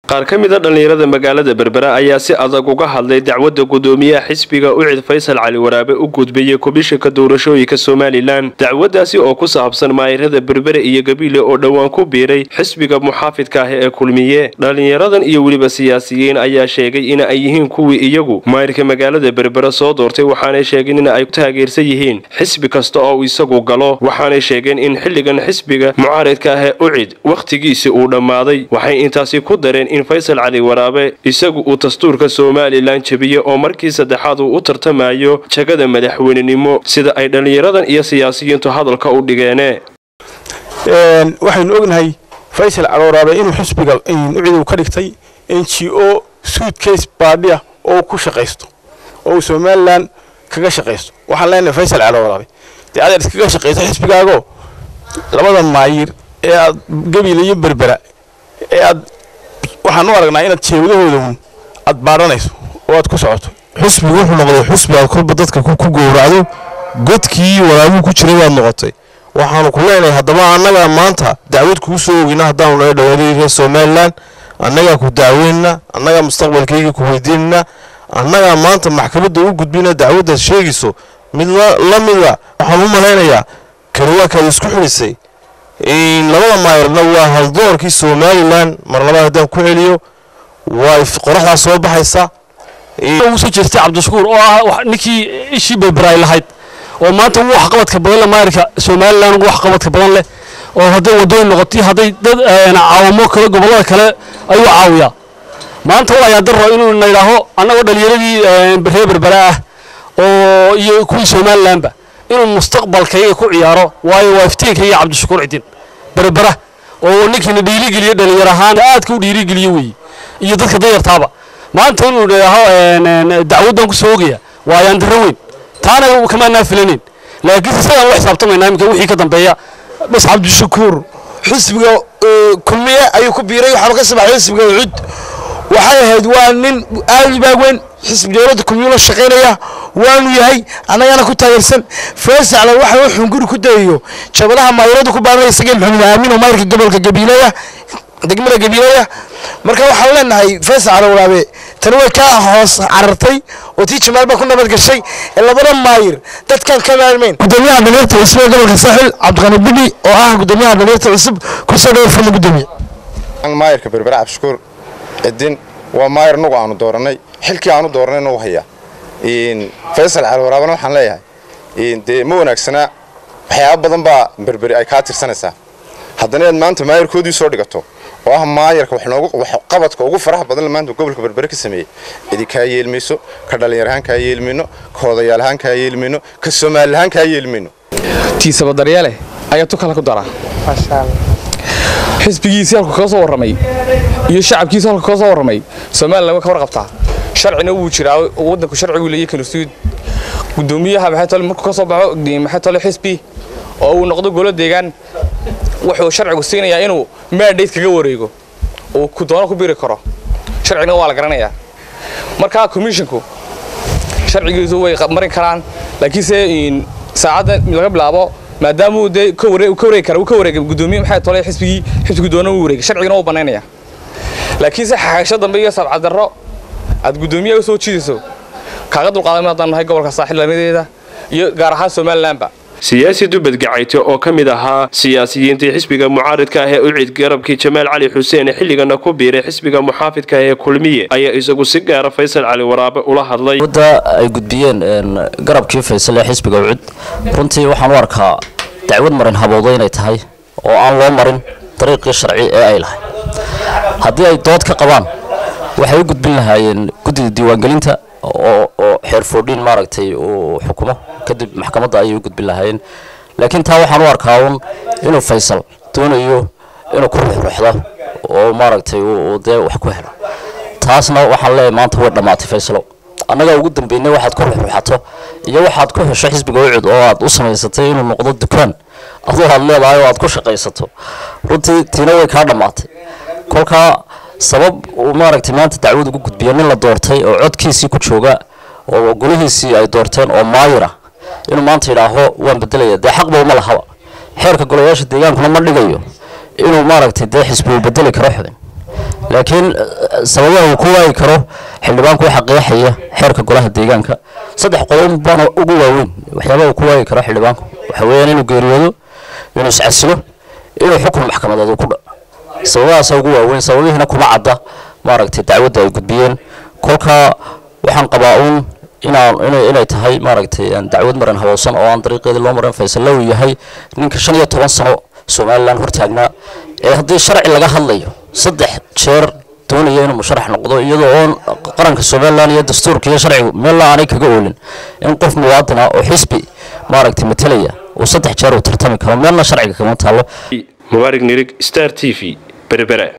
qaar ka mid a dhallinyarada magaalada berbera ayaa si adag uga hadlay dacwadda gudoomiyaha xisbiga ucid faysal cali waraabe u gudbiyey komishanka doorashooyinka somalilan dacwaddaasi oo ku saabsan maayirada berbere iyo gabiile oo dhowaan ku biiray xisbiga muxaafidka ah ee kulmiye dhallinyaradan iyo weliba siyaasiyiin ayaa sheegay in ay yihiin kuwii iyagu maayirka magaalada berbera soo doortay waxaanay sheegeen in ay taageersan yihiin xisbi kasta oo isagu galo waxaanay sheegeen in xilligan xisbiga mucaaridka ah ee ucid wakhtigiisi uu dhammaaday waxay intaasi ku dareen in faysal cali waraabe isagu uu dastuurka somalilan jebiye oo markii saddexaad uu u tartamayo jagada madaxweynenimo sida ay dhallinyaradan iyo siyaasiyiintu hadalka u dhigeene waxaynu ognahay faysal cali waraabe inuu xisbiga ucid uu ka dhigtay n g o suudcase baadhiya oo ku shaqaysto oo uu somalilan kaga shaqaysto waxaan leenahay faysal cali waraabe dee adeer iskaga shaqaysto xisbigaago labada maayir ee aad gabiila iyo berbera ee aad waxaan u aragnaa inaad jeebadahooda aad baadhanayso oo aad ku socoto xusbigu wuxuu noqday xusbi aad kolba dadka ku gowracdo godkii waraabuhu ku jiray baad noqotay waxaanu ku leenahay haddaba annagaa maanta dacwad kuu soo ogeyna haddaanu naga dhawaaday reer somalilan annagaa ku dacweynna annagaa mustaqbalkayga ku weydiinana annagaa maanta maxkamadda u gudbina dacwaddaad sheegayso mid la mida waxaan u malaynayaa kani waa kaad isku xidhisay labada maayirna waa haldoorkii somalilan mar labaad haddaan ku celiyo waa qoraxdaa soo baxaysa soo jeestay cabdishakuur oo ah ninkii ishii berbera ay lahayd oo maanta ugu waxqabadka badan leh maayirka somalilan ugu waxqabadka badan leh oo hadday wadooyin noqotay hadday dad caawamo kale gobollada kale ayuu caawiyaa maanta walaayaa daro inuu na yidhaaho annagoo dhallinyaradii reer berbera ah oo iyo kuwii somalilanba inuu mustaqbalkayga ku ciyaaro waayo waa iftiinkayga cabdishakuur cidin berbera oo ninkiina dhiirigeliyo dhallinyar ahaan aadka u dhiirigeliyo weeye iyo dadka dayartaaba maanta inuu idhaaho dacwaddan ku soo ogaya waa ayaan darro weyn taana kamaanaa filaneyn laakiinse sidaan ula xisaabtamaynaa iminka wixii ka dambeeya bas cabdishakuur xisbiga kulmiye ayuu ku biiray waxaanu ka sabaxay xisbiga ucud waxay ahayd waa nin aadi baagweyn xisbi dowladda kulmiye la shaqaynaya waanu yahay annagana ku taageersan faysacla waxa uu xunguri ku dayayo jabadaha maayirada ku baaranaya isagii maxamed aamin oo maayirka gobolka gabiileya degmada gabiileya marka waxaan leenahay faysal cali waraabe tani way ka hoos carartay oo tii jamaal baa ku nabad gashay ee labada maayir dadkan ka maarmeyn gudoomiyaha dhaliirta cusub ee gobolka saaxil cabdiqani bidhi oo ah gudoomiyaha dhaliirta cusub kusoo dhawo furna gudoomiye maayirka berbera cabdishakuur cidin waa maayir nugu aanu dooranay xilkii aanu dooranayna u hayaa faysal cali waraabena waxaan leeyahay dee ma wanaagsanaa waxyaaba badan baa berberi ay kaa tirsanaysaa haddana inaad maanta maayirkoodii soo dhigato oo ah maayarka qabadka ugu faraha badan maanta gobolka berbere ka sameeyey cidi kaa yeelmayso ka dhallinyar ahaan kaa yeelmayno ka odayaal ahaan kaa yeelmayno ka soomaali ahaan kaa yeelmayno tiisaba daryeele ayaa tu kale ku daraa xisbigiisii halku kaga soo warramay iyo shacabkiisi halku kaga soo warramay somalilan way ka warqabtaa sharcina wuu jiraa waddanku sharcigu leeyahay kanusuud gudoomiyaha maxay tole markuu ka soo baxo maxay tole xisbi oo uu noqdo golo deegaan wuxuu sharcigu siinayaa inuu mandate kaga wareego uu ku doono ku biri karo sharcigna waa la garanayaa markaa commissionku sharcigiisu way marin karaan laakiinse saacadda laga bilaabo maadaama uu dee ka wareegi kara uu ka wareegay gudoomiye maxay tole xisbigii xisbigii doona uu wareegay sharcigina wuu banaynaya laakiinse xagasho dambe iyo sabcadarro aad gudoomiyaha u soo jiidayso kaaga dulqaadama haddaan nahay gobolka saaxil lamadeeda iyo gaar ahaan somalilanba siyaasi dubad gacayte oo ka mid ahaa siyaasiyiintii xisbiga mucaaridka ah ee ucid garabkii jamaal cali xuseen xilligana ku biiray xisbiga muxaafidka ah ee kulmiye ayaa isagu si gaara faysal cali waraabe ula hadlay wadda ay gudbiyeen garabkii faysal ee xisbiga ucid runtii waxaan u arkaa dacwad marin habowda inay tahay oo aan loo marin dariiqii sharci ee ay lahay haddii ay dood ka qabaan waxay u gudbin lahaayeen guddida diiwaangelinta oo xeer foodhiin maaragtay uu xukumo kadib maxkamadda ayay u gudbin lahaayeen laakiin taa waxaan u arkaa uun inuu faysal doonayo inuu ku ruxruxdo oo maaragtay uu dee wax ku helo taasna waxaan leeyahay maanta way dhammaatay faysalo annagaa ugu dambeynay waxaad ku ruxruxato iyo waxaad ku hesho xisbiga ucud oo aad u samaysatay inuu noqdo dukaan aduu aad leedahay oo aad ku shaqaysato runtii tiina way kaa dhammaatay kolkaa sabab uu maaragtay maanta dacwad ugu gudbiya nin la doortay oo codkiisii ku jooga oo golihiisii ay doorteen oo maayira inuu maanta yidhaaho waan bedelaya dee xaqba uma lahaba xeerka golayaasha deegaankuna ma dhigayo inuu maaragtay dee xisbi uu bedeli karo xubin laakiin sababaha uu ku waayi karo xildhibaanku waxa qeexaya xeerka golaha deegaanka saddex qodob baana ugu waaweyn waxyaabaha uu ku waayi karo xildhibaanku waxa weeyaan inuu geeriyoodo inuu iscasilo inuu xukun maxkamadeed ku dha sababahaasa ugu waaweyn sababihiina kuma cadda maaragtay dacwadda ay gudbiyeen kolka waxaan qabaa uun inaan inay tahay maaragtay dacwad maran habowsan oo aan dariiqeedii loo marin faysalla uu yahay ninka shan iyo toban sano somalilan hortaagnaa ee haddii sharci laga hadlayo saddex jeer doonaya inuu musharax noqdo iyadoo oon qaranka somalilan iyo dastuurka iyo sharcigu meella aanay kaga oolin in qof muwaadina oo xisbi maaragtay matalaya uu saddex jeer uu tartami karo meelna sharciga kama taalo mubaarig nirig star t v berbera